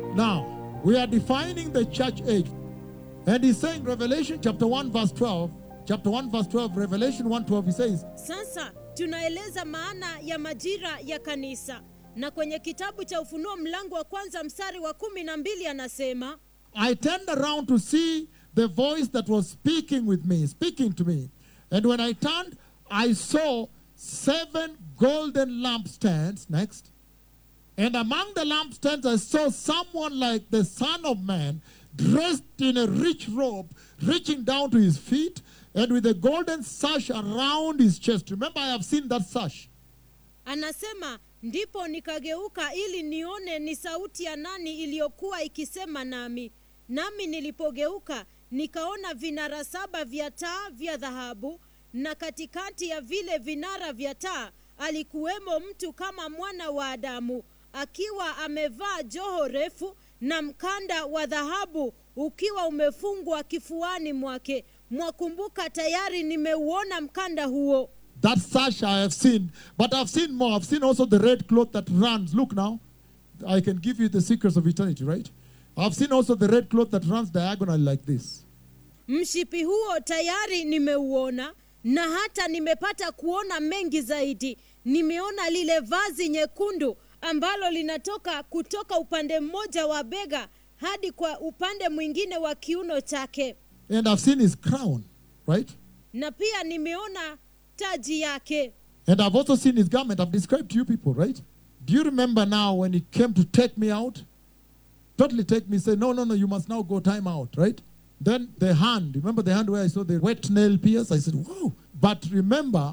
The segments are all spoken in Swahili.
Now, we are defining the church age. And he's saying, Revelation chapter 1, verse 12, chapter 1, verse 12, Revelation 1 12, he says, Sasa tunaeleza maana ya majira ya kanisa, na kwenye kitabu cha Ufunuo mlango wa kwanza mstari wa kumi na mbili anasema I turned around to see the voice that was speaking with me, speaking to me. And when I turned, I saw seven golden lampstands. Next. And among the lampstands, I saw someone like the Son of Man, dressed in a rich robe, reaching down to his feet, and with a golden sash around his chest. Remember, I have seen that sash. Anasema, ndipo nikageuka ili nione ni sauti ya nani iliyokuwa ikisema nami. Nami nilipogeuka nikaona vinara saba vya taa vya dhahabu, na katikati ya vile vinara vya taa alikuwemo mtu kama mwana wa Adamu, akiwa amevaa joho refu na mkanda wa dhahabu ukiwa umefungwa kifuani mwake. Mwakumbuka tayari nimeuona mkanda huo. That sash I have seen, but I've seen more. I've seen also the red cloth that runs. Look now, I can give you the secrets of eternity, right? I've seen also the red cloth that runs diagonally like this. Mshipi huo tayari nimeuona na hata nimepata kuona mengi zaidi. Nimeona lile vazi nyekundu ambalo linatoka kutoka upande mmoja wa bega hadi kwa upande mwingine wa kiuno chake, And I've seen his crown, right? na pia nimeona taji yake. And I've also seen his garment. I've described to you people, right? Do you remember now when he came to take me out? Totally take me, say, no, no, no, you must now go time out, right? Then the hand, remember the hand where I saw the wet nail pierce? I said, whoa. But remember,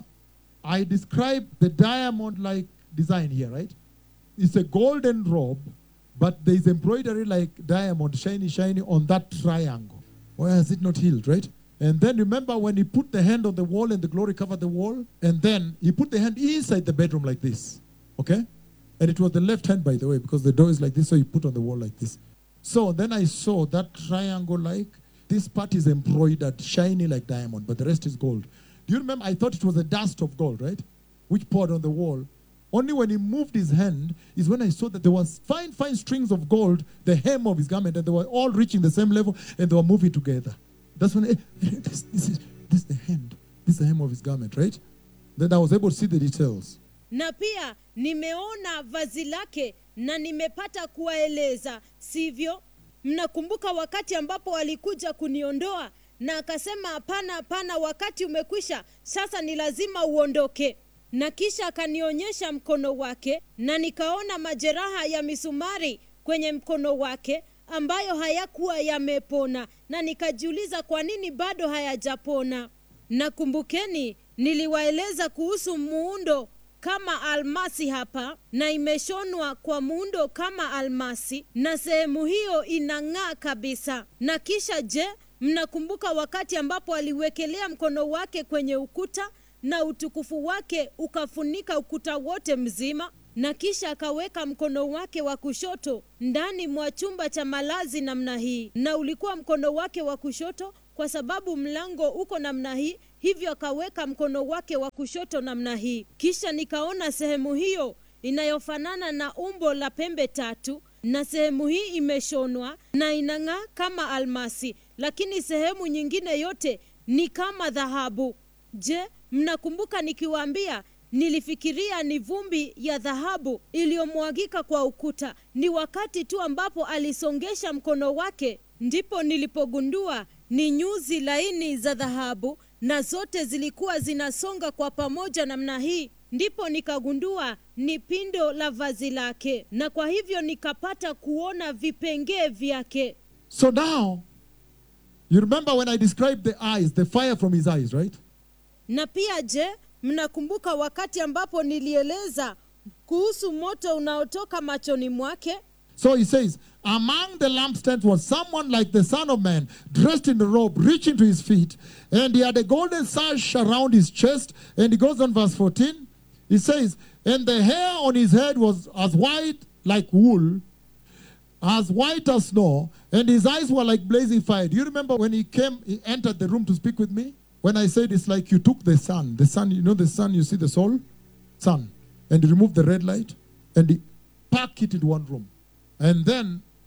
I described the diamond like design here, right? It's a golden robe, but there is embroidery like diamond, shiny, shiny on that triangle. Why has it not healed, right? And then remember when he put the hand on the wall and the glory covered the wall? And then he put the hand inside the bedroom like this. Okay? And it was the left hand, by the way, because the door is like this, so he put on the wall like this. So then I saw that triangle like this part is embroidered, shiny like diamond, but the rest is gold. Do you remember? I thought it was a dust of gold, right? Which poured on the wall. Only when he moved his hand is when I saw that there was fine, fine strings of gold, the hem of his garment, and they were all reaching the same level and they were moving together. That's when eh, this, this is this is the hand, this is the hem of his garment, right? Then I was able to see the details. na pia nimeona vazi lake na nimepata kuwaeleza sivyo mnakumbuka wakati ambapo alikuja kuniondoa na akasema hapana hapana wakati umekwisha sasa ni lazima uondoke na kisha akanionyesha mkono wake na nikaona majeraha ya misumari kwenye mkono wake ambayo hayakuwa yamepona na nikajiuliza kwa nini bado hayajapona na kumbukeni niliwaeleza kuhusu muundo kama almasi hapa na imeshonwa kwa muundo kama almasi na sehemu hiyo inang'aa kabisa na kisha je mnakumbuka wakati ambapo aliwekelea mkono wake kwenye ukuta na utukufu wake ukafunika ukuta wote mzima na kisha akaweka mkono wake wa kushoto ndani mwa chumba cha malazi namna hii na ulikuwa mkono wake wa kushoto kwa sababu mlango uko namna hii hivyo akaweka mkono wake wa kushoto namna hii kisha nikaona sehemu hiyo inayofanana na umbo la pembe tatu na sehemu hii imeshonwa na inang'aa kama almasi lakini sehemu nyingine yote ni kama dhahabu je mnakumbuka nikiwaambia nilifikiria ni vumbi ya dhahabu iliyomwagika kwa ukuta ni wakati tu ambapo alisongesha mkono wake ndipo nilipogundua ni nyuzi laini za dhahabu na zote zilikuwa zinasonga kwa pamoja namna hii ndipo nikagundua ni pindo la vazi lake na kwa hivyo nikapata kuona vipengee vyake So now, you remember when I described the eyes, the fire from his eyes, right? na pia je mnakumbuka wakati ambapo nilieleza kuhusu moto unaotoka machoni mwake So he says, Among the lampstands was someone like the Son of Man, dressed in a robe, reaching to his feet, and he had a golden sash around his chest. And he goes on, verse 14. He says, And the hair on his head was as white like wool, as white as snow, and his eyes were like blazing fire. Do you remember when he came, he entered the room to speak with me? When I said it's like you took the sun, the sun, you know the sun, you see the soul? Sun. And you remove the red light, and he pack it in one room. And then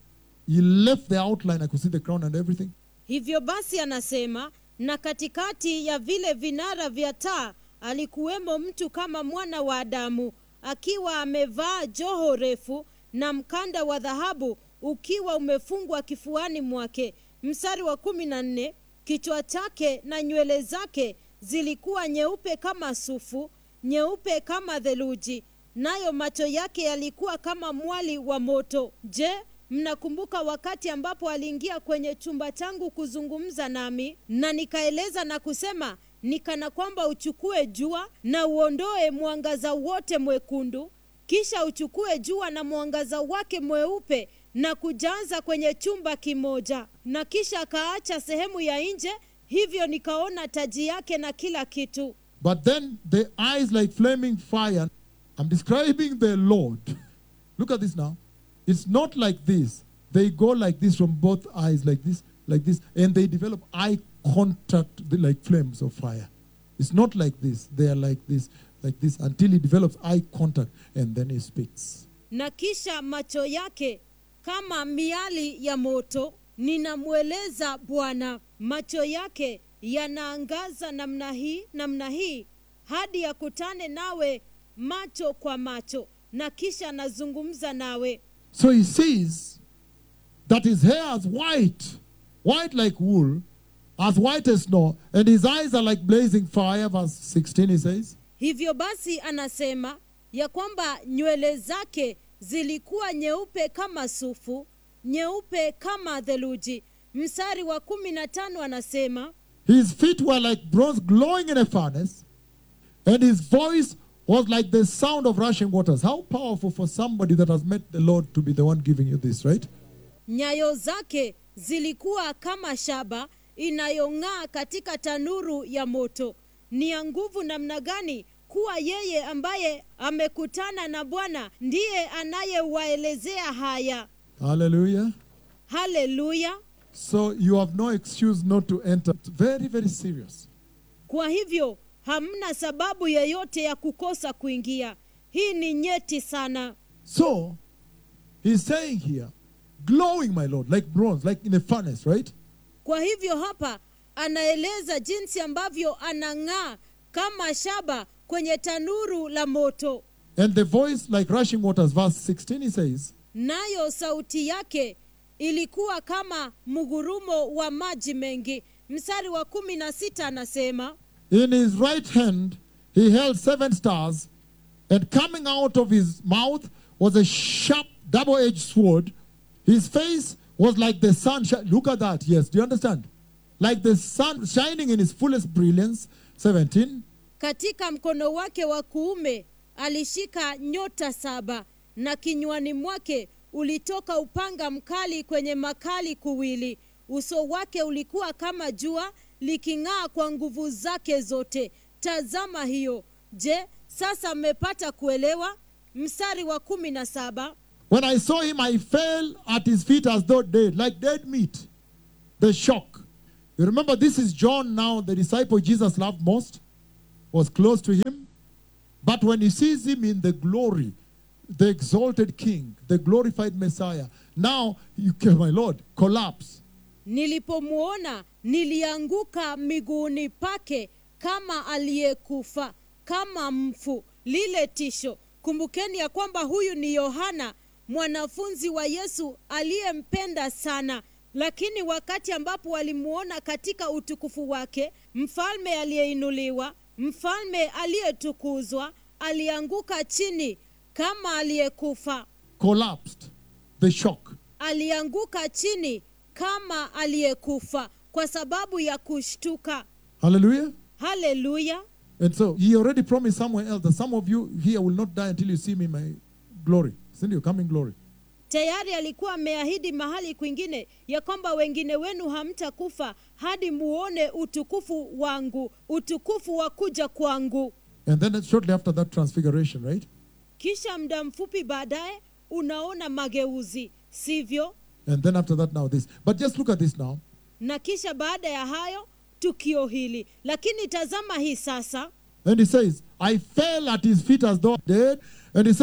he left the outline. I could see the crown and everything. hivyo basi anasema na katikati ya vile vinara vya taa alikuwemo mtu kama mwana wa adamu akiwa amevaa joho refu na mkanda wa dhahabu ukiwa umefungwa kifuani mwake mstari wa kumi na nne kichwa chake na nywele zake zilikuwa nyeupe kama sufu nyeupe kama theluji nayo macho yake yalikuwa kama mwali wa moto je mnakumbuka wakati ambapo aliingia kwenye chumba changu kuzungumza nami na nikaeleza na kusema nikana kwamba uchukue jua na uondoe mwangaza wote mwekundu kisha uchukue jua na mwangaza wake mweupe na kujaza kwenye chumba kimoja na kisha akaacha sehemu ya nje hivyo nikaona taji yake na kila kitu But then the eyes like flaming fire. I'm describing the Lord. Look at this now. It's not like this. They go like this from both eyes, like this, like this, and they develop eye contact the- like flames of fire. It's not like this. They are like this, like this, until he develops eye contact, and then he speaks. na kisha macho yake kama miali ya moto ninamweleza bwana macho yake yanaangaza namna hii namna hii hadi yakutane nawe macho kwa macho na kisha anazungumza nawe So he sees that his hair is white, white like wool, as white as snow, and his eyes are like blazing fire. Verse 16, he says. hivyo basi anasema ya kwamba nywele zake zilikuwa nyeupe kama sufu nyeupe kama theluji mstari wa kumi na tano anasema His feet were like bronze glowing in a furnace, and his voice was like the sound of rushing waters. How powerful for somebody that has met the Lord to be the one giving you this, right? nyayo zake zilikuwa kama shaba inayong'aa katika tanuru ya moto ni ya nguvu namna gani kuwa yeye ambaye amekutana na bwana ndiye anayewaelezea haya Hallelujah. haleluya So you have no excuse not to enter. It's very, very serious. kwa hivyo hamna sababu yeyote ya kukosa kuingia hii ni nyeti sana So he's saying here, glowing, my Lord, like bronze, like in a furnace, right? kwa hivyo hapa anaeleza jinsi ambavyo anang'aa kama shaba kwenye tanuru la moto And the voice like rushing waters. Verse 16, he says, nayo sauti yake ilikuwa kama mgurumo wa maji mengi mstari wa kumi na sita anasema In his right hand he held seven stars, and coming out of his mouth was a sharp double edged sword. His face was like the sun. Shi- Look at that. Yes, do you understand? Like the sun shining in his fullest brilliance. 17. katika mkono wake wa kuume alishika nyota saba na kinywani mwake ulitoka upanga mkali kwenye makali kuwili uso wake ulikuwa kama jua liking'aa kwa nguvu zake zote tazama hiyo je sasa mmepata kuelewa mstari wa kumi na saba When I saw him, I fell at his feet as though dead, like dead meat. The shock. You remember, this is John now, the disciple Jesus loved most, was close to him. But when he sees him in the glory, the exalted king, the glorified Messiah, now, you can, my Lord, collapse. nilipomwona nilianguka miguuni pake kama aliyekufa kama mfu lile tisho kumbukeni ya kwamba huyu ni yohana mwanafunzi wa yesu aliyempenda sana lakini wakati ambapo walimwona katika utukufu wake mfalme aliyeinuliwa mfalme aliyetukuzwa alianguka chini kama aliyekufa Collapsed. The shock. alianguka chini kama aliyekufa kwa sababu ya kushtuka Hallelujah. haleluya And so he already promised somewhere else that some of you here will not die until you see me in my glory. Isn't you coming glory? tayari alikuwa ameahidi mahali kwingine ya kwamba wengine wenu hamtakufa hadi muone utukufu wangu utukufu wa kuja kwangu And then shortly after that transfiguration, right? kisha muda mfupi baadaye unaona mageuzi sivyo And then after that, now this. But just look at this now. na kisha baada ya hayo tukio hili lakini tazama hii sasa And he says, I fell at his feet as though dead. And he says,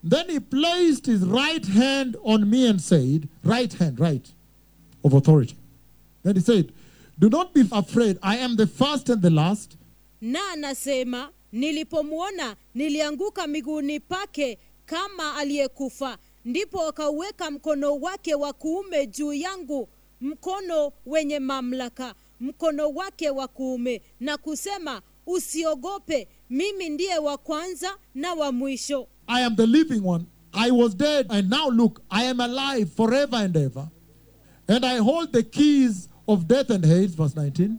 Then he placed his right hand on me and said, Right hand, right, of authority. Then he said, Do not be afraid. I am the first and the last. na anasema nilipomwona nilianguka miguuni pake kama aliyekufa ndipo akauweka mkono wake wa kuume juu yangu mkono wenye mamlaka mkono wake wa kuume na kusema usiogope mimi ndiye wa kwanza na wa mwisho I am the living one. I was dead, and now look, I am alive forever and ever. And I hold the keys of death and Hades, verse 19.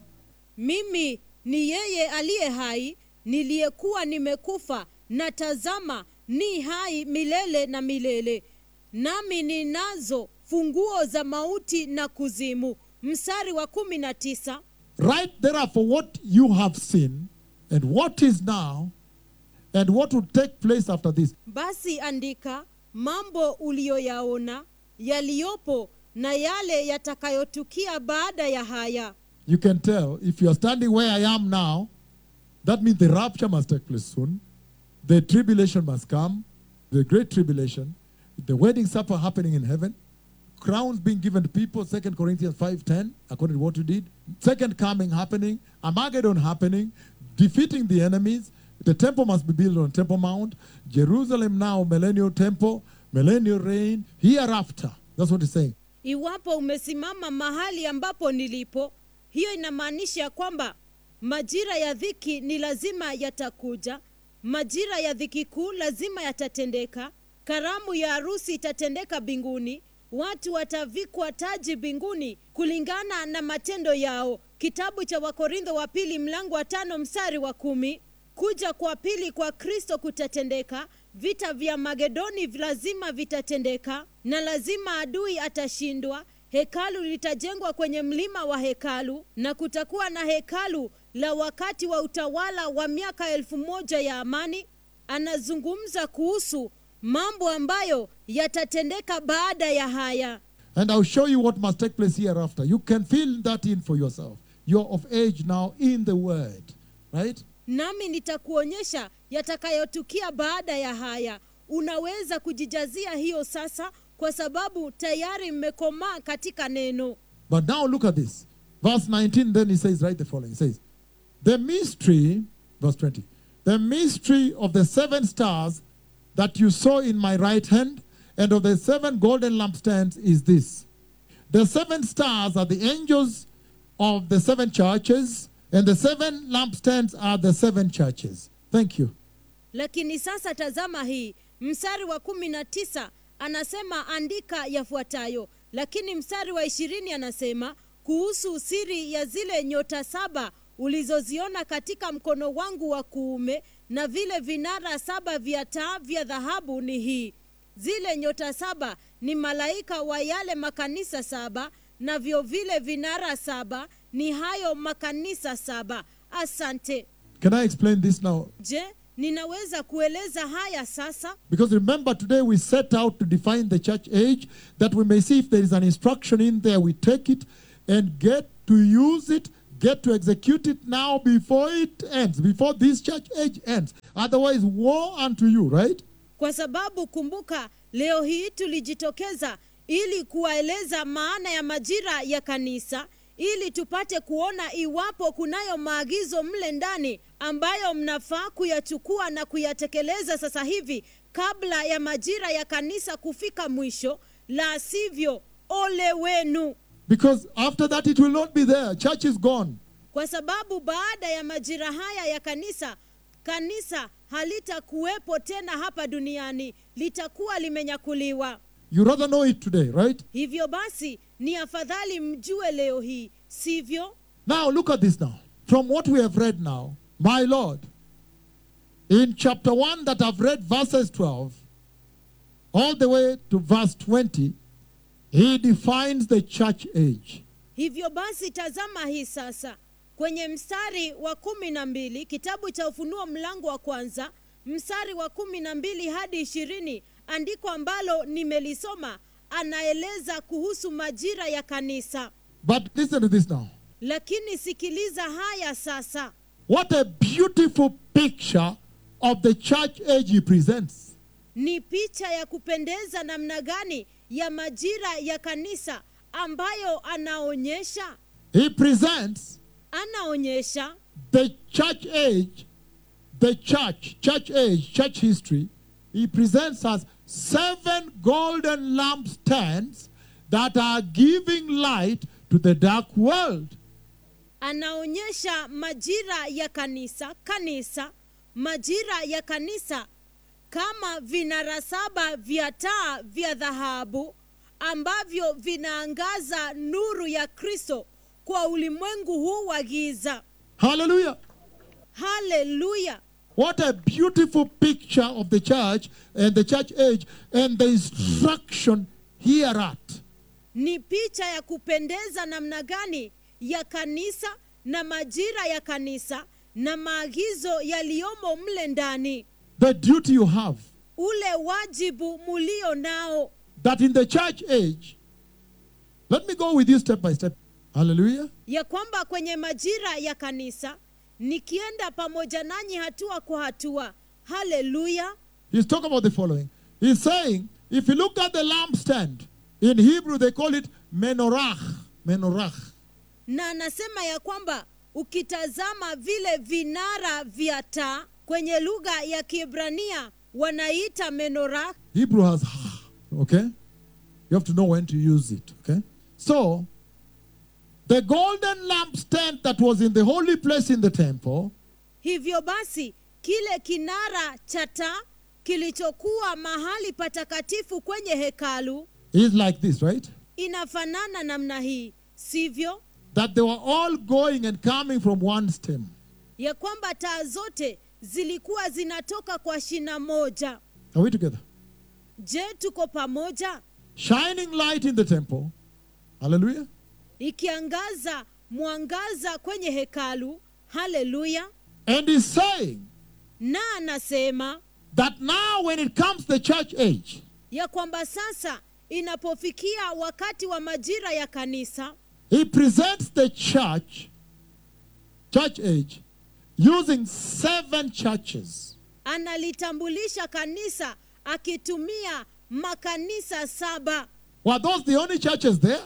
mimi ni yeye aliye hai niliyekuwa nimekufa na tazama ni hai milele na milele nami ninazo funguo za mauti na kuzimu mstari wa kumi na tisa Write therefore what you have seen, and what is now, and what will take place after this. basi andika mambo uliyoyaona yaliyopo na yale yatakayotukia baada ya haya You can tell if you are standing where I am now, that means the rapture must take place soon. The tribulation must come, the great tribulation, the wedding supper happening in heaven, crowns being given to people, 2 Corinthians 5:10, according to what you did. Second coming happening, Armageddon happening, defeating the enemies. The temple must be built on Temple Mount. Jerusalem now, millennial temple, millennial reign, hereafter. That's what he's saying. iwapo umesimama mahali ambapo nilipo hiyo inamaanisha kwamba majira ya dhiki ni lazima yatakuja majira ya dhiki kuu lazima yatatendeka karamu ya harusi itatendeka mbinguni watu watavikwa taji mbinguni kulingana na matendo yao kitabu cha wakorintho wa pili mlango wa tano mstari wa kumi kuja kwa pili kwa kristo kutatendeka vita vya magedoni lazima vitatendeka na lazima adui atashindwa hekalu litajengwa kwenye mlima wa hekalu na kutakuwa na hekalu la wakati wa utawala wa miaka elfu moja ya amani anazungumza kuhusu mambo ambayo yatatendeka baada ya haya And I'll show you what must take place hereafter. You can feel that in for yourself. You're of age now in the word, right? nami nitakuonyesha yatakayotukia baada ya haya unaweza kujijazia hiyo sasa kwa sababu tayari mmekomaa katika neno But now look at this. Verse 19, then he says, write the following. He says, The mystery, verse 20, the mystery of the seven stars that you saw in my right hand and of the seven golden lampstands is this. The seven stars are the angels of the seven churches, and the seven lampstands are the seven churches. Thank you. lakini sasa tazama hii mstari wa kumi na tisa anasema andika yafuatayo lakini mstari wa ishirini anasema kuhusu siri ya zile nyota saba ulizoziona katika mkono wangu wa kuume na vile vinara saba vya taa vya dhahabu ni hii zile nyota saba ni malaika wa yale makanisa saba navyo vile vinara saba ni hayo makanisa saba asante Can I explain this now? je ninaweza kueleza haya sasa Because remember, today we set out to define the church age that we may see if there is an instruction in there, we take it and get to use it, get to execute it now before it ends, before this church age ends. Otherwise, woe unto you, right? kwa sababu kumbuka leo hii tulijitokeza ili kuwaeleza maana ya majira ya kanisa ili tupate kuona iwapo kunayo maagizo mle ndani ambayo mnafaa kuyachukua na kuyatekeleza sasa hivi kabla ya majira ya kanisa kufika mwisho la sivyo ole wenu Because after that, it will not be there. Church is gone. kwa sababu baada ya majira haya ya kanisa kanisa halitakuwepo tena hapa duniani litakuwa limenyakuliwa You rather know it today, right? hivyo basi ni afadhali mjue leo hii sivyo Now, look at this now. From what we have read now, my Lord, in chapter 1 that I've read, verses 12, all the way to verse 20, he defines the church age. hivyo basi tazama hii sasa kwenye mstari wa kumi na mbili kitabu cha ufunuo mlango wa kwanza mstari wa kumi na mbili hadi ishirini andiko ambalo nimelisoma anaeleza kuhusu majira ya kanisa But listen to this now. lakini sikiliza haya sasa What a beautiful picture of the church age he presents. ni picha ya kupendeza namna gani ya majira ya kanisa ambayo anaonyesha He presents anaonyesha the church age, the church, church age, church history. He presents us seven golden lampstands that are giving light to the dark world. anaonyesha majira ya kanisa kanisa majira ya kanisa kama vinara saba vya taa vya dhahabu ambavyo vinaangaza nuru ya kristo kwa ulimwengu huu wa giza Hallelujah. haleluya What a beautiful picture of the church and the church age and the instruction hereat. ni picha ya kupendeza namna gani ya kanisa na majira ya kanisa na maagizo yaliyomo mle ndani The duty you have ule wajibu mulio nao that in the church age, let me go with you step by step. Hallelujah. ya kwamba kwenye majira ya kanisa nikienda pamoja nanyi hatua kwa hatua haleluya He's talking about the following. He's saying, if you look at the lampstand, in Hebrew they call it menorah. Menorah. na anasema ya kwamba ukitazama vile vinara vya taa kwenye lugha ya kiebrania wanaita menorah Hebrew has okay? You have to know when to use it, okay? So, the golden lampstand that was in the holy place in the temple hivyo basi kile kinara cha taa kilichokuwa mahali patakatifu kwenye hekalu is like this, right? inafanana namna hii sivyo That they were all going and coming from one stem. ya kwamba taa zote zilikuwa zinatoka kwa shina moja Are we together? je tuko pamoja Shining light in the temple. Hallelujah. ikiangaza mwangaza kwenye hekalu haleluya And he's saying na anasema that now when it comes the church age, ya kwamba sasa inapofikia wakati wa majira ya kanisa He presents the church, church age, using seven churches. analitambulisha kanisa akitumia makanisa saba Were those the only churches there?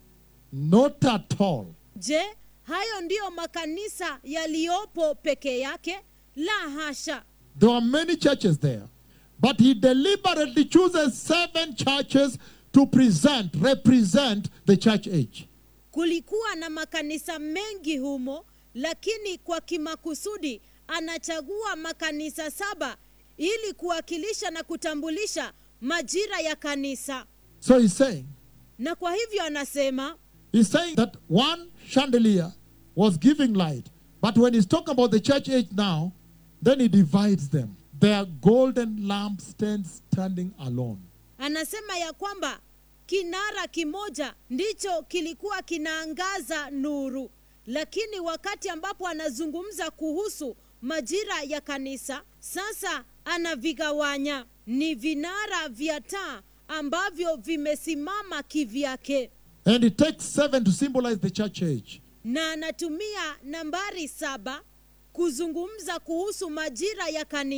Not at all. je hayo ndiyo makanisa yaliyopo peke yake la hasha There are many churches there. But he deliberately chooses seven churches to present, represent the church age. kulikuwa na makanisa mengi humo lakini kwa kimakusudi anachagua makanisa saba ili kuwakilisha na kutambulisha majira ya kanisa So he's saying, na kwa hivyo anasema he's saying that one chandelier was giving light. But when he's talking about the church age now, then he divides them. They are golden lampstands standing alone. anasema ya kwamba kinara kimoja ndicho kilikuwa kinaangaza nuru lakini wakati ambapo anazungumza kuhusu majira ya kanisa sasa anavigawanya ni vinara vya taa ambavyo vimesimama kivyake And it takes seven to symbolize the church age. na anatumia nambari saba kuzungumza kuhusu majira ya kanisa